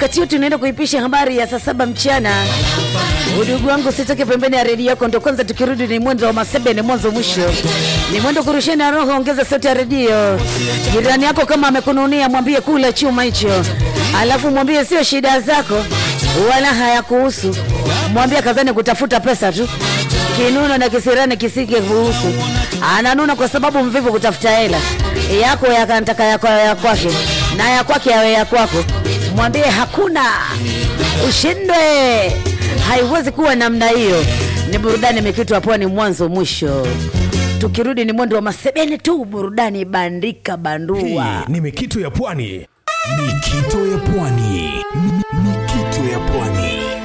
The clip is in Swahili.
wakati huu tunaenda kuipisha habari ya saa saba mchana. Udugu wangu sitoke pembeni ya redio yako, ndo kwanza tukirudi ni mwendo wa masebe, ni mwanzo mwisho, ni mwendo kurusheni roho. Ongeza sauti ya redio. Jirani yako kama amekununia, mwambie kula chuma hicho, alafu mwambie sio shida zako wala hayakuhusu. Mwambie kazani kutafuta pesa tu, kinuno na kisirani kisike kuhusu. Ananuna kwa sababu mvivu kutafuta hela yako, yakantaka yako ya kwake na ya kwake yawe ya kwako. Mwambie hakuna ushindwe, haiwezi kuwa namna hiyo. Ni burudani imekitwa pwani mwanzo mwisho. Tukirudi ni mwendo wa masebene tu, burudani bandika bandua. Hii ni Mikito ya Pwani. Mikito ya Pwani